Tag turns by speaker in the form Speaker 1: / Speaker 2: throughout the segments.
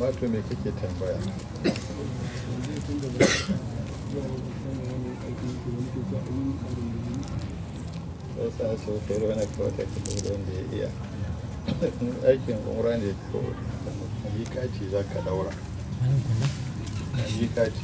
Speaker 1: amma to me kake tambaya sai sa su kai wani kawai ta ka da wanda ya iya aikin umra ne ko yi kati za ka daura yi kati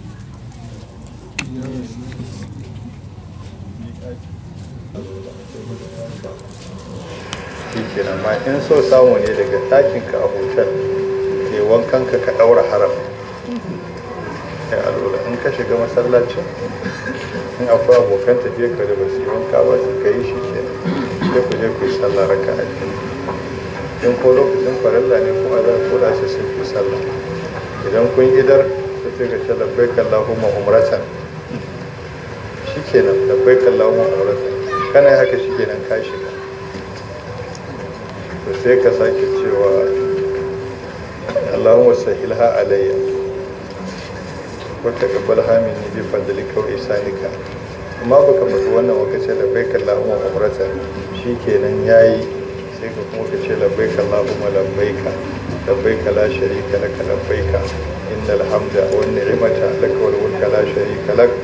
Speaker 1: shi kenan ma in so samu ne daga ɗakinka a hotel ke wankan ka ka ɗaura haram ya alwala in ka shiga masallacin in akwai abokan tafiya ka da basu yi wanka ba su ka yi shi kenan sai ku je ku yi sallah raka a in ko lokacin farilla ne kuma za ku da su sun fi sallah idan kun idar ku ce ka ce labbai kallahumma umratan shi kenan labbai kallahumma umratan kana yi haka shi kenan ka shiga to sai ka sake cewa Allahumma sahilha alayya wa taqabbalha minni bi fadlika wa ihsanika amma baka mutu wannan waka ce labbaika Allahumma umratan shikenan yayi sai ka kuma ka ce labbaika Allahumma labbaika labbaika la sharika laka labbaika innal hamda wan ni'mata laka wal mulka la sharika lak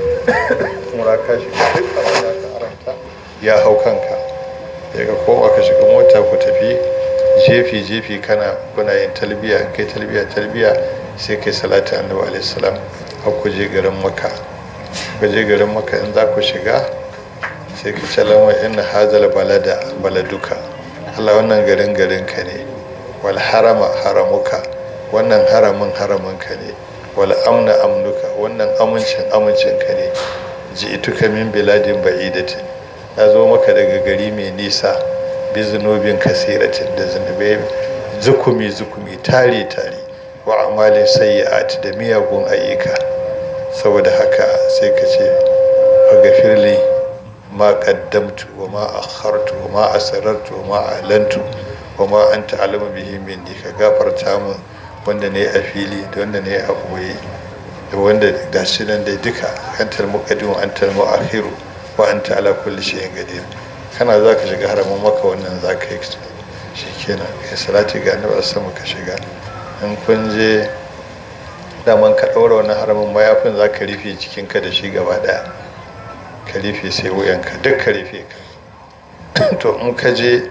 Speaker 1: kuma ka shiga duk abin da ka aranta ya hau kanka daga kowa ka shiga mota ku tafi jefi jefi kana kuna yin talbiya kai talbiya talbiya sai kai salatu annabi alaihi salam har ku je garin maka ku je garin maka in za ku shiga sai ka ce lamar inna hazal balada baladuka Allah wannan garin garin ka ne wal harama haramuka wannan haramin haramin ka ne wal amna amnuka wannan amincin amincin ka ne ji ituka min biladin ba'idatin ya zo maka daga gari mai nisa bi zunubin kasiratin da zunubai zukumi zukumi tare tare wa amalin sayyi'at da miyagun ayyuka saboda haka sai ka ce gafirli ma qaddamtu wa ma akhartu wa ma asrartu wa ma alantu wa ma anta alamu bihi minni ka gafarta min wanda ne a fili da wanda ne a boye da wanda gashi nan dai duka antal muqaddim antal mu'akhiru wa anta ala kulli shay'in qadir kana za ka shiga haramun maka wannan za ka yi shi kenan kai salati ga annabi sama ka shiga in kun je daman ka ɗaura wannan haramin mayafin za ka rufe jikinka da shi gaba ɗaya ka rufe sai wuyanka duk ka rufe ka to in ka je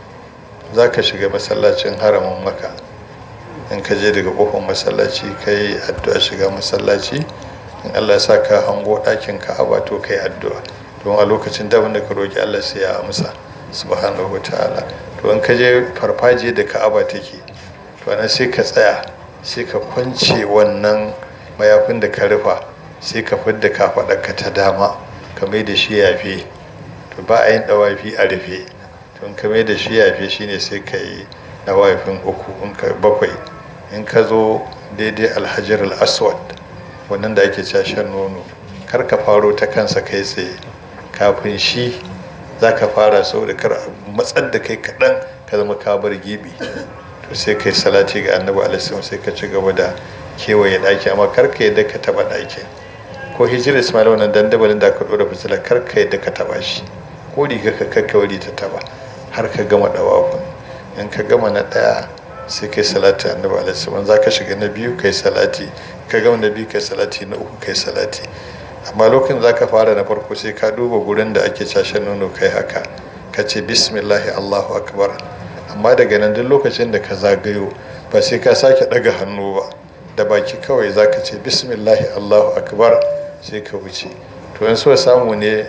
Speaker 1: za ka shiga masallacin haramin maka in ka je daga kofar masallaci ka yi addu'a shiga masallaci in allah sa ka hango ɗakin ka'aba to ka yi addu'a don a lokacin da wanda ka roƙi Allah sai ya amsa subhanahu wa ta'ala to in ka je farfaje da ka'aba take to nan sai ka tsaya sai ka kwance wannan mayafin da ka rufa sai ka fidda kafaɗarka ta dama ka mai da shi yafe to ba a yin ɗawafi a rufe to in ka mai da shi yafe shine sai ka yi ɗawafin uku in ka bakwai in ka zo daidai alhajar al-aswad wannan da ake cashen nono kar ka faro ta kansa kai tsaye kafin shi za ka fara saboda kar matsar da kai kaɗan ka zama ka bar gibi to sai kai salati ga annabi alaihi sai ka ci gaba da kewaye ɗaki amma kar ka yadda ka taɓa ɗakin ko hijira ismail wannan dandabalin da aka ɗora fitila kar ka yadda ka taɓa shi ko riga ka kakka wuri ta taɓa har ka gama ɗawakun in ka gama na ɗaya sai kai salati annabi alaihi za ka shiga na biyu kai salati ka gama na biyu kai salati na uku kai salati amma lokacin za ka fara na farko sai ka duba gurin da ake cashen nono kai haka ka ce bismillahi allahu akbar amma daga nan duk lokacin da ka zagayo ba sai ka sake daga hannu ba da baki kawai za ka ce bismillahi allahu akbar sai ka wuce to in so samu ne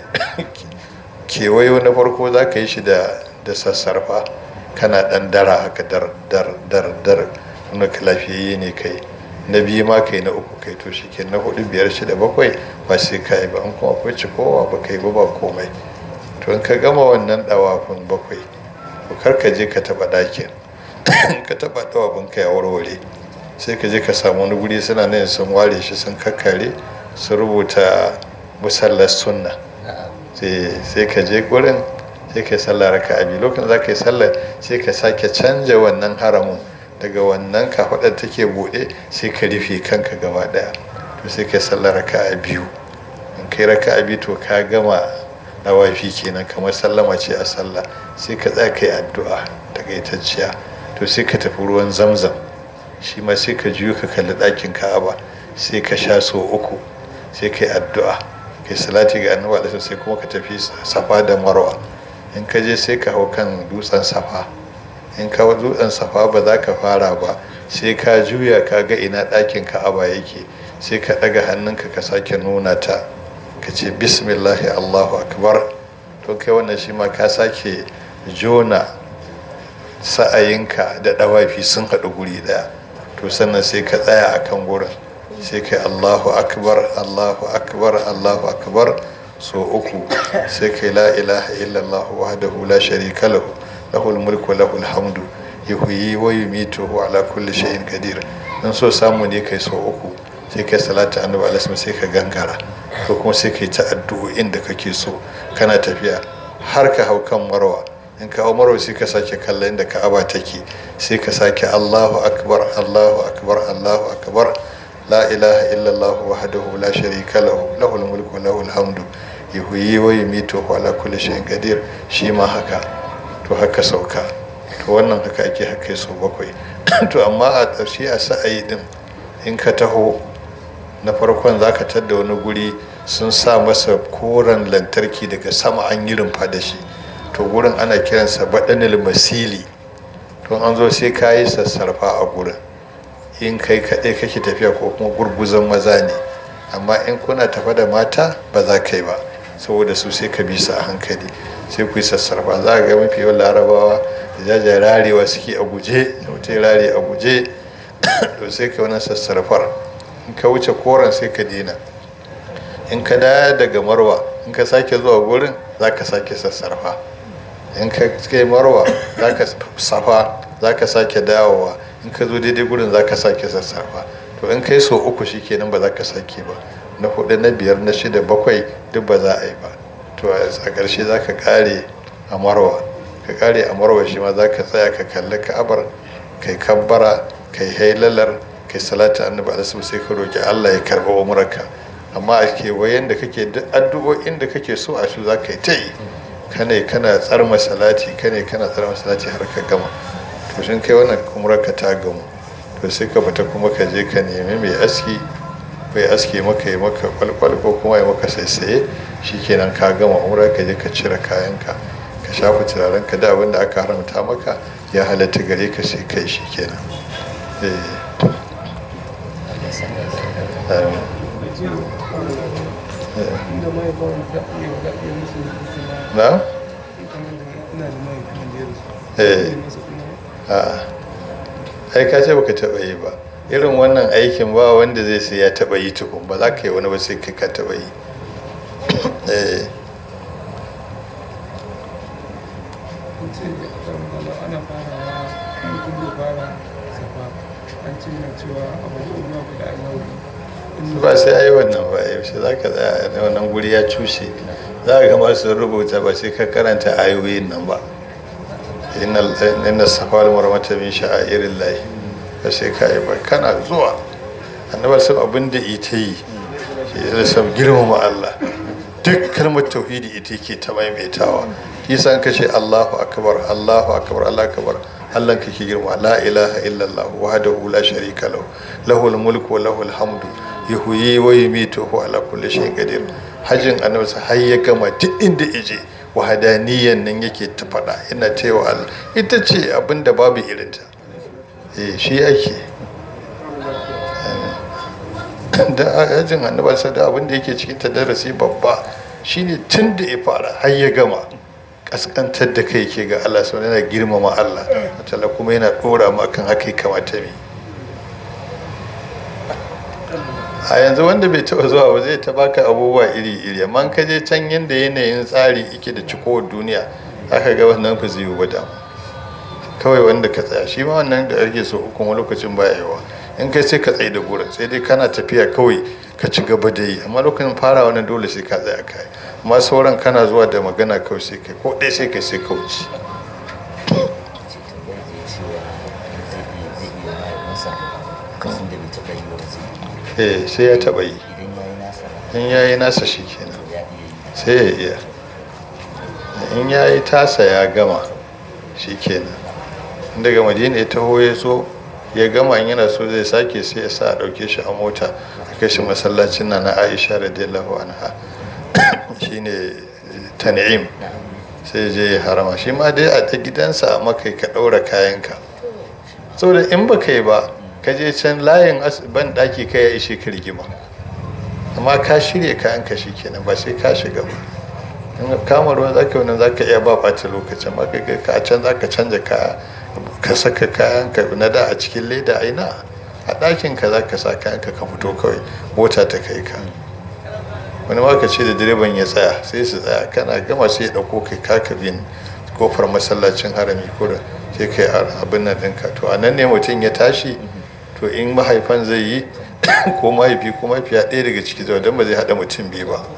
Speaker 1: kewayo na farko za ka yi shi da sassarfa kana dan dara haka dar dar dar dar wanda ka lafiyayye ne kai na biyu ma kai na uku kai to shi na hudu biyar shida bakwai ba sai ka yi ba an kuma akwai cikowa ba kai ba ba komai to in ka gama wannan dawafin bakwai to kar ka je ka taba ɗakin ka taba dawafin ka ya warware sai ka je ka samu wani guri suna nan sun ware shi sun kakkare su rubuta musallar sunna sai ka je gurin sai ka yi sallah raka abi lokacin za ka yi sallah sai ka sake canja wannan haramun daga wannan kafaɗar take buɗe sai ka rufe kanka gaba ɗaya to sai kai sallar raka'a biyu in kai raka'a biyu to ka gama dawafi kenan kamar sallama ce a sallah sai ka tsaya kai addu'a takaitacciya to sai ka tafi ruwan zamzam shi ma sai ka juyo ka kalli ɗakin ka'aba sai ka sha so uku sai ka yi addu'a ka yi salati ga annabi alaihi sai kuma ka tafi safa da marwa in ka je sai ka hau kan dutsen safa in ka dutsen safa ba za ka fara ba sai ka juya ka ga ina ɗakin ka'aba yake sai ka ɗaga hannunka ka sake nuna ta ka ce bismillahi allahu akbar to kai wannan shi ma ka sake jona sa'ayinka da ɗawafi sun haɗu guri ɗaya to sannan sai ka tsaya a kan gurin sai kai allahu akbar allahu akbar allahu akbar so uku sai kai la ilaha illallah wahdahu la sharika lahu lahul mulku wa lahul hamdu yuhyi wa yumitu wa ala kulli shay'in qadir dan so samu ne kai so uku sai kai salatu annabi alaihi sai ka gangara ko kuma sai kai ta addu'o'in da kake so kana tafiya har ka hau kan marwa in ka hau marwa sai ka sake kallon inda ka'aba take sai ka sake Allahu akbar Allahu akbar Allahu akbar la ilaha illallah wahdahu la sharika lahu lahul mulku wa lahul hamdu yuhyi wa yumitu wa ala kulli shay'in qadir shi ma haka to haka sauka to wannan haka ake haka so bakwai to amma a ƙarshe a sa'ayi din in ka taho na farkon za ka tadda wani guri sun sa masa koren lantarki daga sama an yi rumfa da shi to gurin ana kiransa baɗanil masili to an zo sai ka yi sassarfa a gurin in kai kaɗai kake tafiya ko kuma gurguzan maza ne amma in kuna tafa da mata ba za ka yi ba saboda su sai ka bi su a hankali sai ku yi sassarfa za a ga mafi yawan larabawa da jajayen rarewa suke a guje da mutum rare a guje to sai ka wani sassarfar in ka wuce koren sai ka dina in ka daya daga marwa in ka sake zuwa gurin za ka sake sassarfa in ka kai marwa za ka safa za ka sake dawowa in ka zo daidai gurin za ka sake sassarfa to in kai so uku shi kenan ba za ka sake ba na hudu na biyar na shida bakwai duk ba za a yi ba to a ƙarshe za ka kare a marwa ka kare a marwa shi ma za ka tsaya ka kalli ka'abar kai kabbara kai hailalar kai salatu annabi alaihi sai ka roki Allah ya karba umrarka amma a kewayen da kake duk addu'o'in da kake so a su za ka yi ta yi kane kana tsarma salati kane kana tsarma salati har ka gama to shin kai wannan umrarka ta gamu to sai ka fita kuma ka je ka nemi mai aski mai aski maka yi maka kwalkwal ko kuma ya maka saisaye shikenan ka gama umra ka je ka cire kayanka ka shafa turaren ka da abin da aka haramta maka ya halatta gare ka sai kai shikenan eh na? eh ai ka ce baka taba yi ba irin wannan aikin ba wanda zai sai ya taba yi tukun ba za ka yi wani ba sai kai ka taba yi eh
Speaker 2: ana farawa mutum zai fara safa an ce na cewa abubuwan ma guda yau
Speaker 1: ba sai ayi wannan ba yaushe za ka tsaya da wannan guri ya cushe za ka gama su rubuta ba sai ka karanta ayoyin nan ba inna safa wal marwata min sha'airin lahi ba sai ka yi ba kana zuwa annabar sun abin da ita yi shi ya sam girmama Allah duk kalmar tauhidi ita ke ta maimaitawa isa ka ce Allahu akbar Allahu akbar Allahu akbar Allah kake girma la ilaha illallah wahdahu la sharika lahu lahul mulku wa lahul hamdu yuhyi wa yumitu wa ala kulli shay'in qadir hajjin annabi har ya gama duk inda ije wahadaniyan nan yake ta faɗa ina cewa Allah ita ce abin da babu irinta eh shi ake da hajjin annabi da abin da yake cikin ta darasi babba shine tun da ya fara har ya gama kaskantar da kai ke ga Allah sau yana girmama Allah tala kuma yana dora mu akan haka kamata mi a yanzu wanda bai taba zuwa ba zai ta baka abubuwa iri-iri amma ka je can yadda yanayin tsari yake da cikowar duniya aka ga wannan fa zai yi dama kawai wanda ka tsaya shi ma wannan da ake so kuma lokacin baya yawa in kai sai ka tsaye da gurin sai dai kana tafiya kawai ka ci gaba da yi amma lokacin fara wannan dole sai ka tsaya kai amma sauran kana zuwa da magana kawai sai kai ko ɗaya sai kai sai ka wuce eh sai ya taɓa yi in ya yi nasa shi kenan sai ya iya in ya yi tasa ya gama shi kenan daga madina ya taho ya so ya gama in yana so zai sake sai ya sa a ɗauke shi a mota a kai shi masallacin na na aisha radiyallahu anha shine tan'im sai je ya harama shi ma dai a ta gidansa a makai ka ɗaura kayanka saboda in ba kai ba ka je can layin ban ɗaki ka ya ishe ka rigima amma ka shirya kayanka shi kenan ba sai ka shiga ba in kama ruwan za ka wani za ka iya ba ɓata lokacin ma ka ka a can za ka canja kaya ka saka kayanka na da a cikin leda aina a ɗakin ka za ka sa kayanka ka fito kawai mota ta kai ka wani maka ce da direban ya tsaya sai su tsaya kana gama sai ya ɗauko kai kaka bin kofar masallacin harami kurin sai kai abin nan ɗinka to a nan ne mutum ya tashi to in mahaifan zai yi ko mahaifi ko mahaifiya ɗaya daga ciki zai don ba zai haɗa mutum biyu ba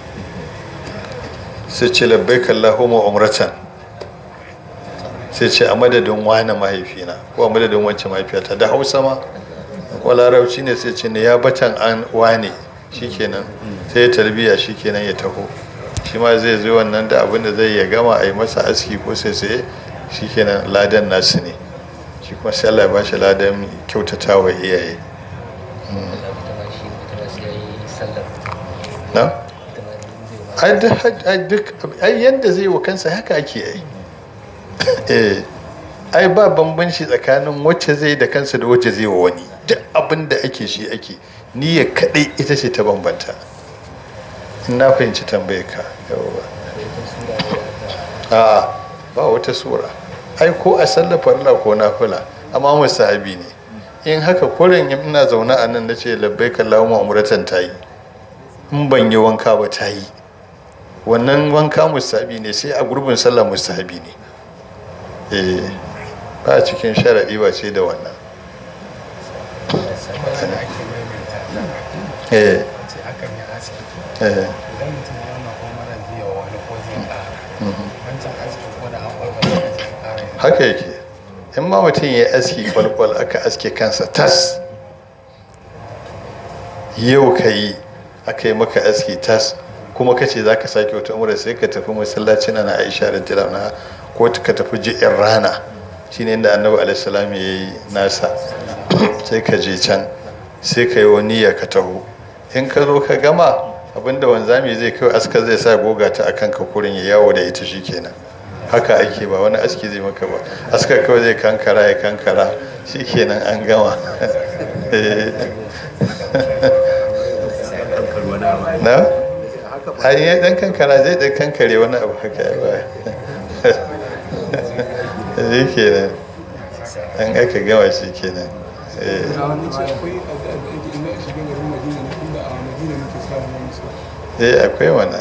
Speaker 1: sai ce labbai kallahumma umratan sai ce a madadin wani mahaifina ko a madadin wancan mahaifiyata da hausa ma ko larabci ne sai ce ne ya batan an wane shikenan sai ya tarbiya shikenan ya taho shi ma zai zo wannan da abin da zai ya gama a yi masa aski ko sai sai shikenan ladan nasu ne shi kuma sai Allah ya bashi ladan kyautata wa iyaye na ai duk ai yanda zai wa kansa haka ake yi eh ai ba bambanci tsakanin wacce zai da kansa da wacce zai wa wani duk abin da ake shi ake niyya kadai ita ce ta bambanta in na fahimci tambayar ka yawa a ba wata sura ai ko a sallar farla ko nafila amma musahabi ne in haka kurin ina zaune a nan nace labbaika allahumma umratan tayi in ban yi wanka ba tayi wannan wanka musahabi ne sai a gurbin sallah musahabi ne eh ba cikin sharaɗi ba ce da wannan eh eh haka yake in ma mutum ya aski kwalkwal aka aske kansa tas yau ka yi aka yi maka aski tas kuma ka ce za ka sake wata umar sai ka tafi masallacin na aisha da na ko ka tafi ji'in rana shine inda annabi alaihissalam ya yi nasa sai ka je can sai ka yi wani ya ka taho in ka zo ka gama abinda wanzami zai kai aska zai sa goga ta akan ka kurin ya yawo da ita shikenan haka ake ba wani aski zai maka ba aska kawai zai kankara ya kankara shikenan an gama na a yi dan kankara zai dan kankare wani abu haka ya baya shi kenan an aka gama shi kenan eh akwai wannan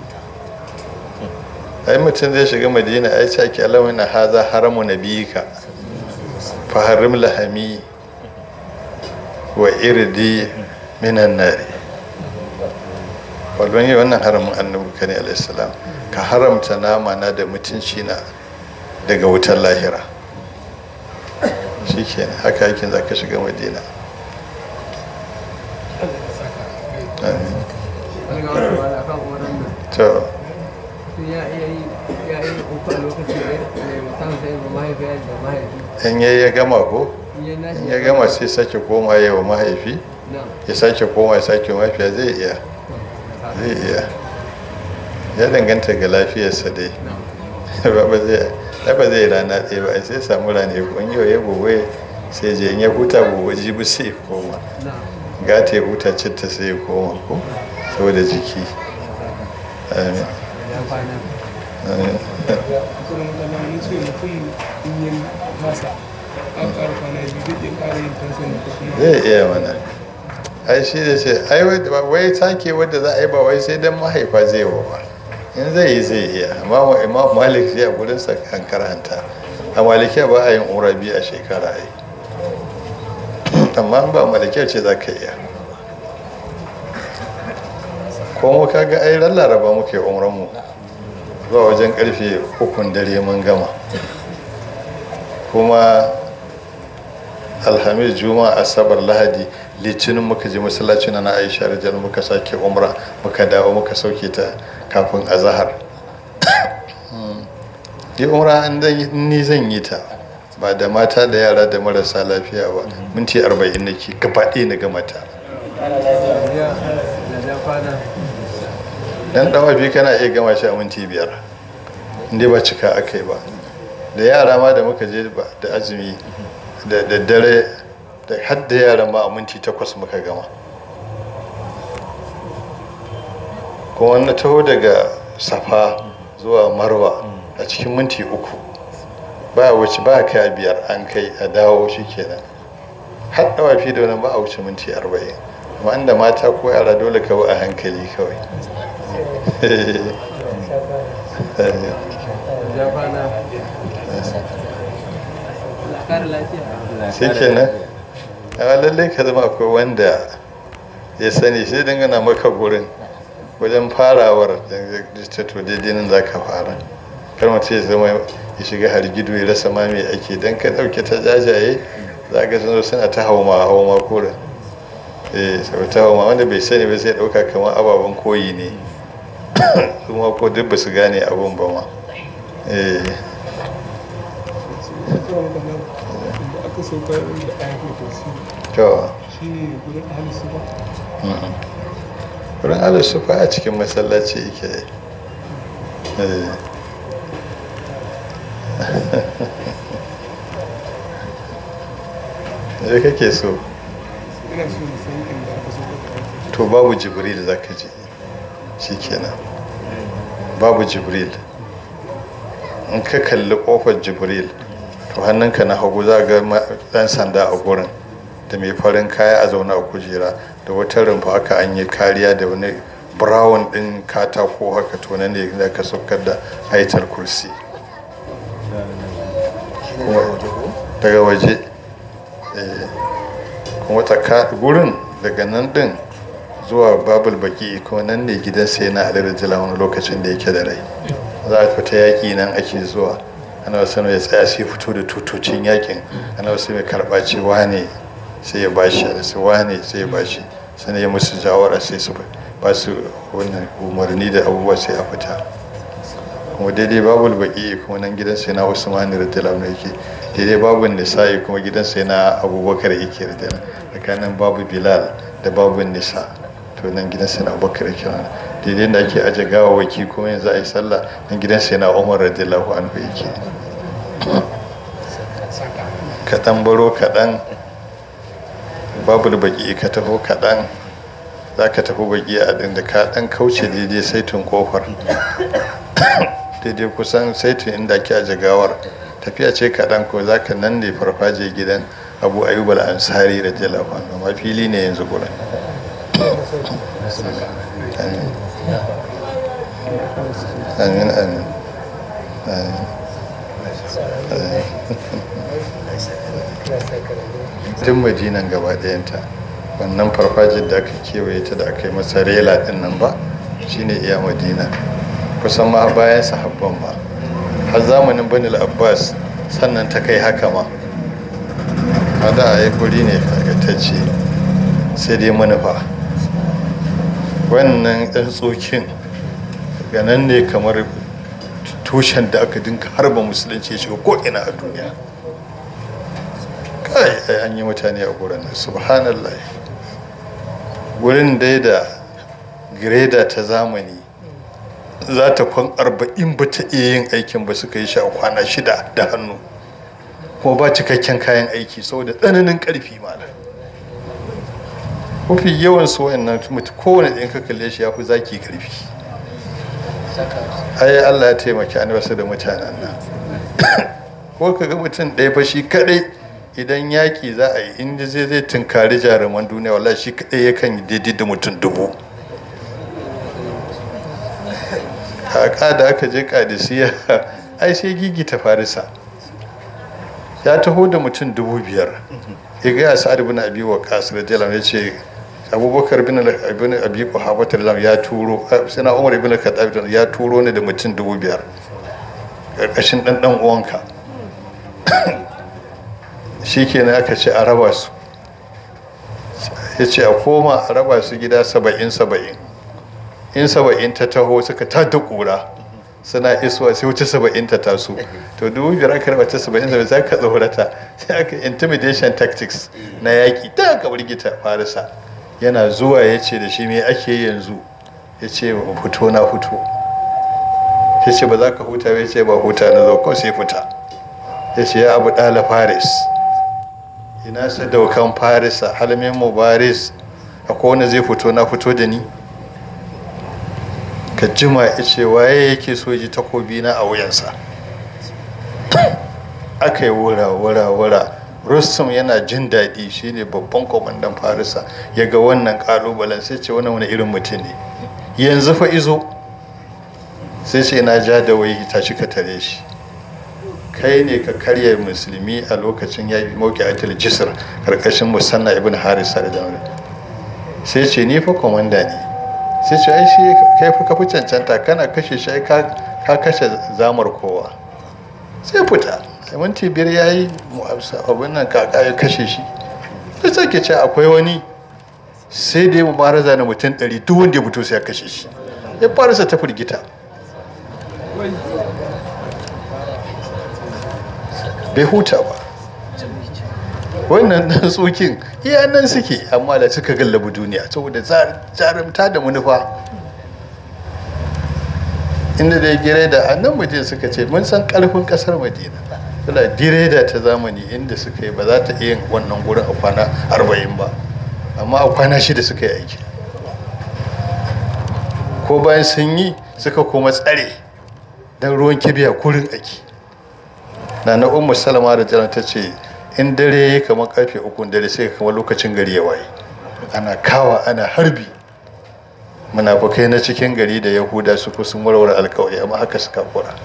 Speaker 1: ai mutum zai shiga madina ai ce ake alamu na haza haramu na biyu ka faharim lahami wa irdi minan nari walban yi wannan haramun annabi kane alaihissalam ka haramta nama na da mutunci na daga wutar lahira shi kenan haka yakin za ka shiga madina to in yayi ya gama ko in ya gama sai sake koma yawa mahaifi ya sake koma ya sake mahaifiya zai iya zai iya ya danganta ga lafiyarsa dai ba zai ba zai rana ɗaya ba sai samu rana ko in yau ya gobe sai je in ya huta gobe jibi sai koma gata ya huta citta sai ya koma ko saboda jiki amin zai iya mana ai shi da ce ai wai sake wadda za a yi ba wai sai dan mahaifa zai wa ba in zai yi zai iya amma imam malik ya gudun sa kan karanta a malikiya ba a yin umra biyu a shekara ai amma ba malikiya ce za ka iya ko mu kaga ai ran laraba muke umran mu zuwa wajen karfe ukun dare mun gama kuma alhamis juma'a asabar lahadi litinin muka je masallaci na aisha da muka sake umra muka dawo muka sauke ta kafin azahar yi umra ni zan yi ta ba da mata da yara da marasa lafiya ba minti arba'in nake gaba ɗaya na gama ta dan dawafi kana iya gama shi a minti biyar inda ba cika aka yi ba da yara ma da muka je ba da azumi da daddare da har da yara ma a minti takwas muka gama kuma na taho daga safa zuwa marwa a cikin minti uku ba wuce ba kai a biyar an kai a dawo shi kenan har dawafi da wani ba a wuce minti arba'in wanda mata ko yara dole ka a hankali kawai shi kenan a lallai ka zama akwai wanda ya sani sai dangana maka gurin wajen farawar da to daidai nan za ka fara kar mutum ya zama ya shiga hargido ya rasa ma me ake don ka ɗauke ta jajaye za ka suna suna ta hauma hauma kurin eh sau ta hauma wanda bai sani ba sai ɗauka kamar ababen koyi ne su ma ko duk ba su gane abun ba ma eh
Speaker 2: aka saukar da ayatul kursi
Speaker 1: to
Speaker 2: shine gurin ahli sufa
Speaker 1: wurin alisufa a cikin masallaci yake eh da kake so
Speaker 2: ina so na san inda aka saukar da ayatul
Speaker 1: to babu jibril za ka je shi kenan babu jibril in ka kalli kofar jibril to hannunka na hagu za ga ma- dan sanda a gurin da mai farin kaya a zaune a kujera da wata rumfa haka an yi kariya da wani brown din katako haka to nan ne za ka saukar da haitar kursi Kuma- daga waje eh, kuma tsaka gurin daga nan din zuwa babul baki kuma nan ne gidan sai na alir jila wani lokacin da yake da rai za a fita yaƙi nan ake zuwa ana wasu ya tsaya sai fito da tutocin yaƙin ana wasu mai karɓa ce wane sai ya bashi sai wane sai ya bashi sai ya musu jawara sai su ba su wannan umarni da abubuwa sai a fita kuma daidai babul baki kuma nan gidan sai na usman radiyallahu anhu yake daidai babul nisa'i kuma gidan sai na abubakar yake radiyallahu tsakanin babu bilal da babu nisa to nan gidan sai na abubakar yake nan daidai da ake aje gawawaki kuma yanzu a yi sallah nan gidan sai na umar radiyallahu anhu yake kaɗan baro kaɗan babul baki ka taho kaɗan za ka tafi baki a ɗin da ka ɗan kauce daidai saitin kofar daidai kusan saitin inda ake aje gawar tafiya ce kaɗan ko za ka nan ne farfaje gidan abu ayyub al-ansari da jalafa amma fili ne yanzu gurin amin amin amin tun madinan gaba ɗayanta wannan farfajin da aka kewaye ta da aka yi masa rela ɗin nan ba shine iya madina kusan ma bayan sahabban ba har zamanin banil abbas sannan ta kai haka ma hada a yi guri ne karkatacce sai dai manufa wannan ɗan tsokin ganan ne kamar tushen da aka dinka harba musulunci ya shiga ko'ina a duniya kai ai an yi mutane a gurin nan subhanallah gurin dai da gireda ta zamani za ta kwan arba'in ba ta iya yin aikin ba suka yi shi a kwana shida da hannu kuma ba cikakken kayan aiki saboda tsananin karfi malam mafi yawan su wayannan mutu kowane ɗin ka kalle shi ya fi zaki karfi ai Allah ya taimaki an wasu da mutanen nan ko ka ga mutum ɗaya fa shi kaɗai idan yaƙi za a yi inda zai zai tunkari jaruman duniya wallahi shi kaɗai yakan yi daidai da mutum dubu kaka da aka je kadisiya ai sai gigi ta farisa ya taho da mutum dubu biyar ya gaya sa'ad bin abi wa kasir jalam ya ce abubakar bin ibn abi quhafa jalam ya turo sina umar ibn khattab ya turo ne da mutum dubu biyar karkashin dan dan uwanka shikenan aka ce a raba su ya ce a koma a raba su gida saba'in saba'in in saba'in ta taho suka tada kura suna isuwa sai wuce saba'in ta taso to dubu biyar aka raba ta saba'in da za ka tsorata sai aka intimidation tactics na yaƙi ta aka birgita farisa yana zuwa ya ce da shi me ake yanzu ya ce fito na fito ya ce ba za ka huta ya ce ba huta na zo ko sai fita ya ce ya abu ɗala faris ina sadaukan farisa halmin mubaris akwai wanda zai fito na fito da ni ka jima ya ce waye yake so ji takobi na a wuyansa aka yi wura wura wura rustum yana jin daɗi shine babban kwamandan farisa ya ga wannan ƙalubalen sai ce wani wani irin mutum ne yanzu fa izo sai ce na ja da wai tashi ka tare shi kai ne ka karya musulmi a lokacin ya yi mauki atil jisr karkashin musanna ibn harisa da jami'a sai ce ni fa kwamanda ne sai ce ai shi kai fa ka fi cancanta kana kashe shi ka kashe zamar kowa sai fita sai minti biyar ya yi abin nan kaka ya kashe shi sai sake ce akwai wani sai da ya mubaraza na mutum ɗari duk wanda ya fito sai ya kashe shi ya farisa ta firgita bai huta ba wannan dan tsokin iya nan suke amma da suka gallabi duniya saboda jarumta da manufa inda da gire da annan madina suka ce mun san karfin kasar madina suna direda ta zamani inda suka yi ba za ta iya wannan gurin a kwana arba'in ba amma a kwana shida suka yi aiki ko bayan sun yi suka kuma tsare don ruwan kibiya kurin aiki na na ummu salama da jiran ta ce in dare ya kamar karfe uku dare sai kamar lokacin gari ya waye ana kawa ana harbi munafukai na cikin gari da yahuda su sun warware alkawari amma haka suka kura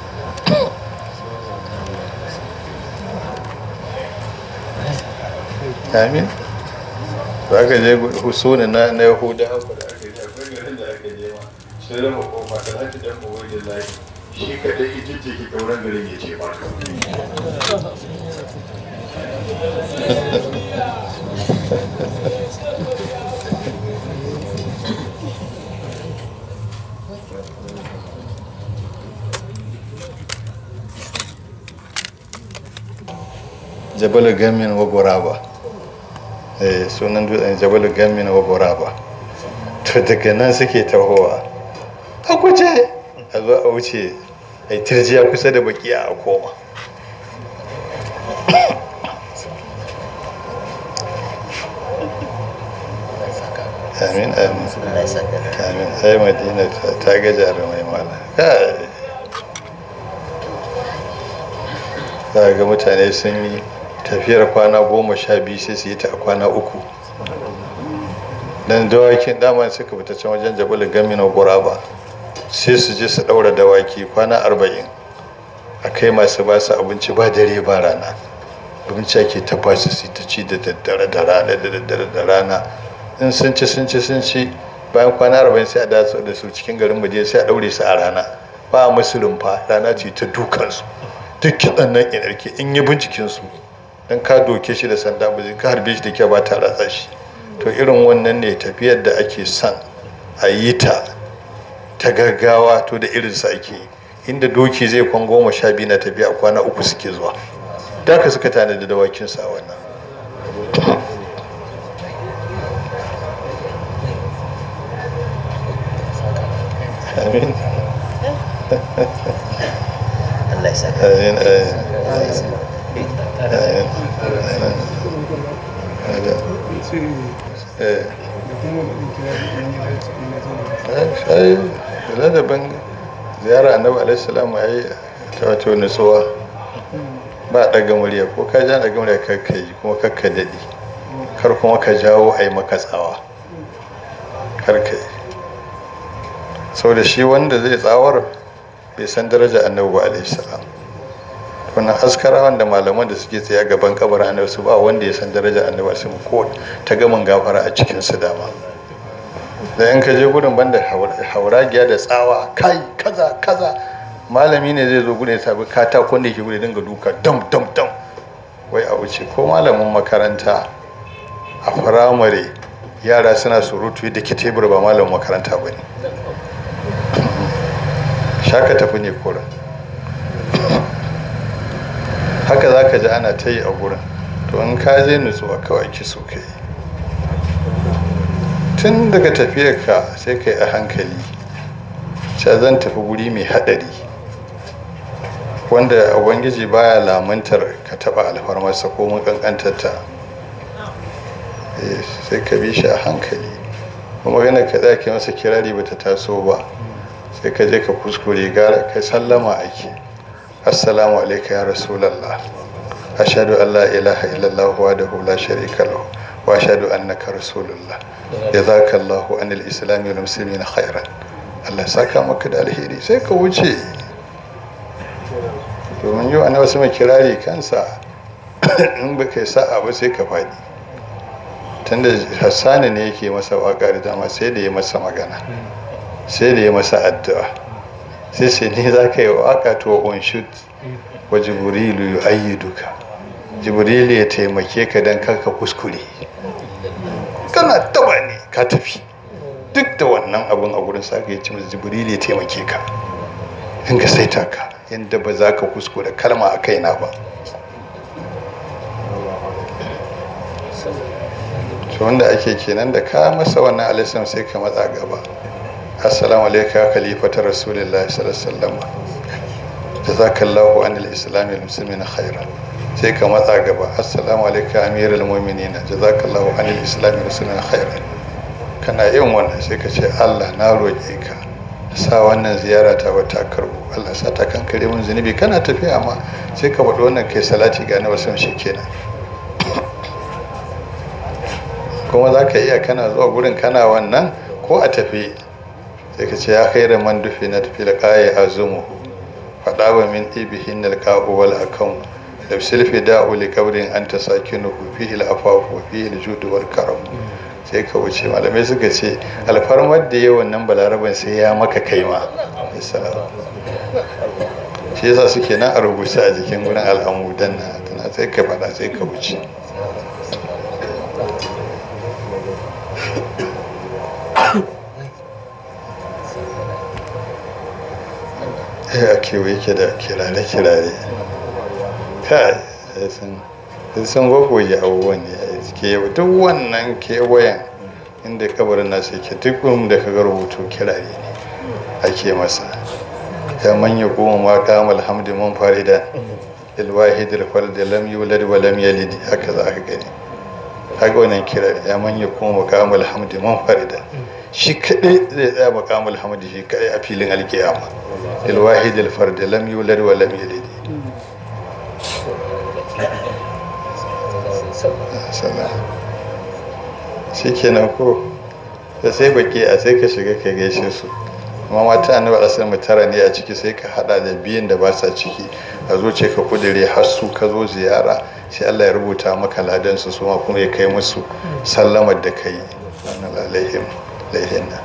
Speaker 1: amin ba ka je husuni na na yahuda haka da aka je akwai garin da aka je ma sai rama kofa ka zaki dan mawai da layi shi kadai ijijje ki kauran garin ya ce maka jabal gamin wa goraba eh sunan dutsen jabal gamin wa goraba to daga nan suke tahowa a guje a zo a wuce a yi tirjiya kusa da baki a koma amin amin amin ai madina ta ga jarumai mala kai za ga mutane sun yi tafiyar kwana goma sha biyu sai su yi ta a kwana uku dan dawakin dama suka fita can wajen jabal gamina guraba sai su je su daura dawaki kwana arba'in a kai masu ba su abinci ba dare ba rana abinci ake ta ba su ta ci da daddare da rana da daddare da rana in sun ci sun ci sun ci bayan kwana arba'in sai a datsa da su cikin garin madina sai a daure su a rana ba a musu rumfa rana ce ta dukansu duk kitsan nan inarke in yi bincikinsu don ka doke shi da sanda ba zai ka harbe shi da kyau ba ta ratsa shi to irin wannan ne tafiyar da ake son a yi ta ta gaggawa to da irin sa ake inda doki zai kwan goma sha biyu na tafiya kwana uku suke zuwa da ka suka tanadi dawakin sa wannan amin
Speaker 3: Allah ya saka.
Speaker 1: amin amin
Speaker 2: sai
Speaker 1: eh
Speaker 2: da kuma baɗin kira da ɗan gida cikin na zama
Speaker 1: ai ladabin ziyara annabi alaihi salam ai ta wato nutsuwa ba daga murya ko ka ja daga murya kar ka yi kuma kar ka daɗi kar kuma ka jawo a yi maka tsawa kar ka yi sau da shi wanda zai tsawar bai san daraja annabi ba alaihi salam wannan askarawan da malaman da suke tsaye gaban kabarin annabi su ba wanda ya san daraja annabi su ko ta gaman gafara a cikin su dama da in ka je gudun banda hauragiya da tsawa kai kaza kaza malami ne zai zo gudun ya sabi katakon da ke gudun dinga duka dam dam dam wai a wuce ko malamin makaranta a firamare yara suna surutu da ke tebur ba malamin makaranta ba ne shaka tafi ne kurin haka za ka ji ana ta yi a gurin to in ka je nutsuwa kawai ki so ka yi tun daga tafiyarka sai ka yi a hankali sha zan tafi guri mai haɗari wanda ubangiji baya lamuntar ka taɓa alfarmarsa ko mun ƙanƙantarta sai ka bi shi a hankali kuma magana ka za ke masa kirari bata taso ba sai ka je ka kuskure gara ka sallama ake assalamu alaika ya rasulallah ashhadu an la ilaha illallah wahdahu la sharika lahu wa ashhadu annaka rasulullah jazakallahu anil islam wal muslimina khairan Allah saka maka da alheri sai ka wuce domin yau ana wasu mai kirari kansa in ba kai sa'a ba sai ka faɗi tunda hassani ne yake masa waƙa da dama sai da ya masa magana sai da ya masa addu'a sai sai ne za ka yi waƙa to on shoot wa jibrilu yu ayyiduka jibrilu ya taimake ka don karka kuskure kana taba ne ka tafi duk da wannan abun a gurin saka ya ce masa jibrilu ya taimake ka in ka saita ka yadda ba za ka kuskure kalma a kaina ba to wanda ake kenan da ka masa wannan alisam sai ka matsa gaba assalamu alaika khalifata rasulillah sallallahu alaihi wasallam jazakallahu anil islami wal muslimina khairan sai ka matsa gaba assalamu alaika amirul mu'minin jazakallahu anil islami wal muslimina khairan kana yin wannan sai ka ce Allah na roƙe ka sa wannan ziyara ta wata karbu Allah sa ta kankare mun zunubi kana tafiya amma sai ka faɗi wannan kai salati ga na wasan shi kenan kuma za ka iya kana zuwa gurin kana wannan ko a tafi sai ka ce ya kai da man dufi na tafi da ƙaye a zumu faɗa wa min ibihin da ƙa'u wal akan da silfi da'u li kabrin an ta saki nuhu fi il afafu fi il judu wal karam sai ka wuce malamai suka ce alfarmar da yawan nan balaraban sai ya maka kai ma shi yasa suke nan a rubuce a jikin gurin al'amudan na tana sai ka faɗa sai ka wuce ya kewaye ke da kirare-kirare kai sun gwagwaje abubuwan ne ke duk wannan kewayen inda kabarin nasu yake duk da ka ga rubutu kirare ne ake masa ya manya goma ma kama alhamdu man farida ilwahid alfard lam yulad wa lam yalid haka za ka gani haka wannan kirare ya manya goma kama alhamdu man farida shi kadai zai tsaya makamul hamdi shi kadai a filin alkiyama ilwahid alfard lam yulad wa lam yalid shi kenan ko da sai baki a sai ka shiga ka gaishe su amma mata annabi asali tara ne a ciki sai ka hada da biyan da ba sa ciki a zo ce ka kudure har su ka zo ziyara sai Allah ya rubuta maka ladan su su kuma ya kai musu sallamar da kai wannan alaihim laihinna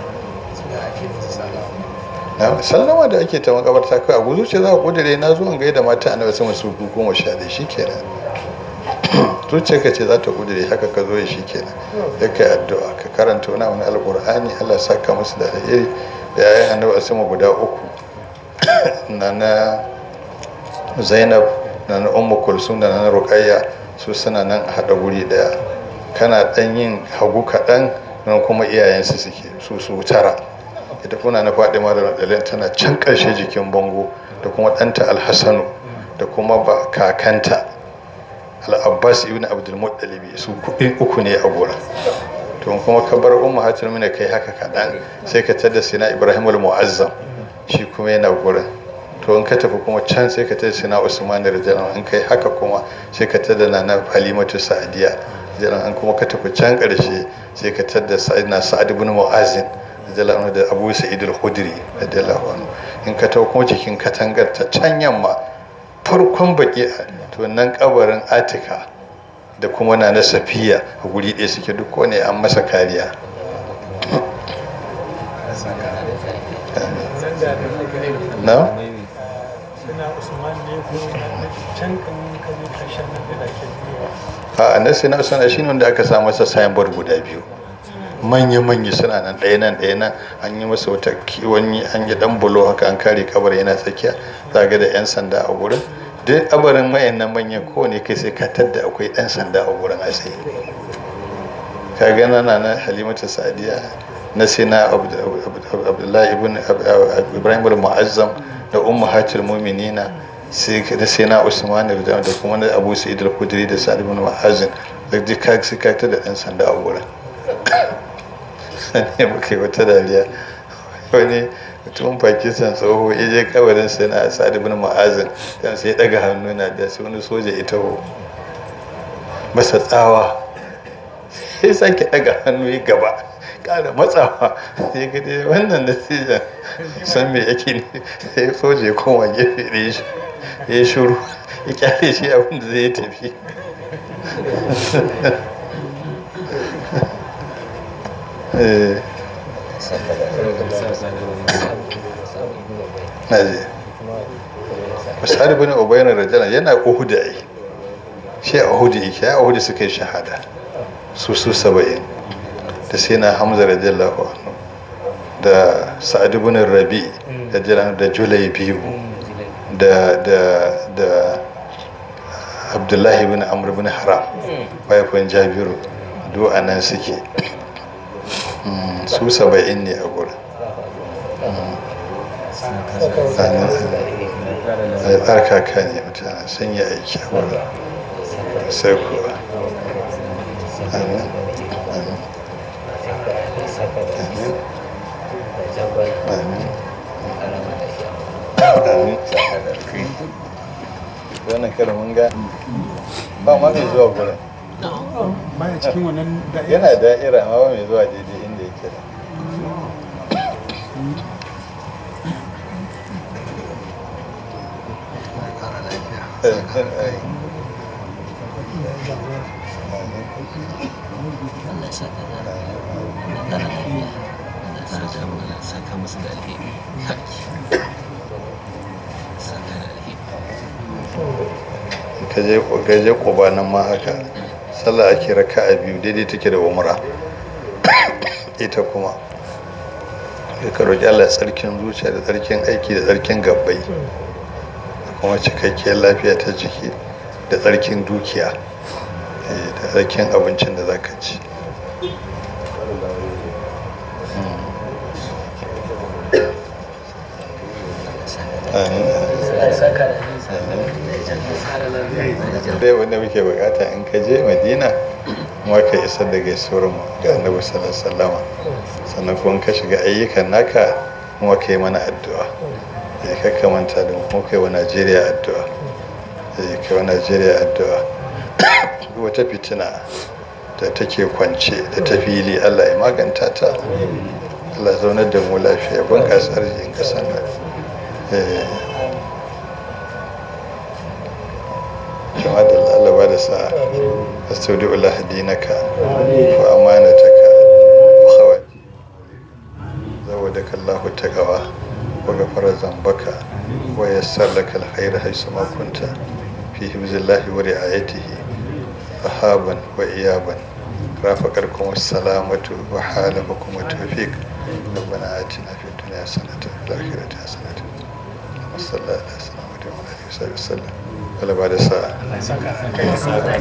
Speaker 1: na sallama da ake ta makabarta kai a guzu ce za ka kudure na zuwan gaida mata annabi sama su goma sha da shi kenan zuciyarka ce za ta kudure haka ka zo shi kenan ya kai addu'a ka karanta wani wani alkur'ani allah saka musu da alheri da yayin annabi a sama guda uku na na zainab na na ummu kulsum da na ruqayya su suna nan a haɗa guri daya kana ɗan yin hagu kaɗan nan kuma iyayensu suke su su tara ita kuna na faɗi da radalin tana can ƙarshe jikin bango da kuma ɗanta alhassanu da kuma ba kakanta al'abbas ibn abdulmuttalibi su kuɗi uku ne a gora to kuma ka bar umma hatir mina kai haka kaɗan sai ka tada sina ibrahim al-mu'azzam shi kuma yana gurin to in ka tafi kuma can sai ka tada sina usman radiyallahu in kai haka kuma sai ka tada nana halimatu sa'diya radiyallahu an kuma ka tafi can ƙarshe sai ka tada sa'idina sa'ad ibn mu'azzin radiyallahu da abu sa'id al-khudri radiyallahu anhu in ka tafi kuma cikin katangar ta can yamma farkon baki to nan kabarin atika da kuma na na safiya a guri ɗaya suke duk ne an masa kariya na? a nasi na usman shi wanda aka sa masa signboard guda biyu manya-manya suna nan ɗaya nan ɗaya nan an yi masa wata wani an yi ɗan bulo haka an kare kabar yana tsakiya za ga da 'yan sanda a gurin duk abarin mayan manyan kowane kai sai ka tadda akwai ɗan sanda a gurin a tsaye ka ga na na halimatu sadiya na sina abdullahi ibn ibrahim al-mu'azzam da ummu hatil mu'minina sai da sina usman da kuma na abu sa'id al-khudri da sa'id ibn mu'azzin da duk ka sai ka da dan sanda a gurin ne muka yi wata dariya wani mutumin pakistan tsoho ya je kabarin sai na sa'id ibn mu'azzin dan sai ya daga hannu na da sai wani soja ita ho masa tsawa sai sake daga hannu ya gaba kara matsawa sai ga dai wannan natijan san me yake ne sai soja ya koma gefe da ya ya shuru ya kyale shi abin da zai tafi na je misali bin ubayyana rajana yana uhudu ai shi a uhudu yake a uhudu suka yi shahada su su saba'in da sai na hamza radiyallahu anhu da sa'ad ibn rabi radiyallahu da julai biyu da da da abdullahi ibn amr ibn haram mahaifin jabiru duk a nan suke su saba'in ne a gurin a tsarkaka ne mutane sun yi aiki a wurin sai kuwa amin wannan karin mun ga ba ma mai zuwa gurin
Speaker 2: baya cikin wannan da'ira
Speaker 1: yana da'ira amma ba mai zuwa daidai inda yake da
Speaker 3: Allah ya saka da Allah ya kara lafiya Allah ya saka mana saka musu da alheri saka da alheri
Speaker 1: ka je ka je Quba nan ma haka sallah ake raka'a biyu daidai take da umra ita kuma sai ka roƙi Allah tsarkin zuciya da tsarkin aiki da tsarkin gabbai da kuma cikakkiyar lafiya ta jiki da tsarkin dukiya eh, da tsarkin abincin da zaka ci Amin. dai wanda muke bukata in ka je madina kuma ka isar da gaisuwar mu ga annabi sallallahu alaihi wasallama sannan kuma ka shiga ayyukan naka kuma ka yi mana addu'a ya kakka manta da mu kuma kai wa najeriya addu'a ya kai wa najeriya addu'a duk wata fitina da take kwance da ta fili allah ya maganta ta allah zaunar da mu lafiya bunƙasa arzikin ƙasar nan Eh, jama'a da Allah ba da sa'a astaudi'u Allah dinaka wa amanataka wa khawat zawadaka Allah taqwa wa ghafara zambaka wa yassar laka alkhayr haythu ma kunta fi hifzillahi wa ri'ayatihi rahaban wa iyaban رافقكم السلامة وحالفكم التوفيق ربنا آتنا في الدنيا حسنة وفي الآخرة حسنة وصلى الله على سيدنا محمد وعلى آله وصحبه وسلم ولا بعد ساعة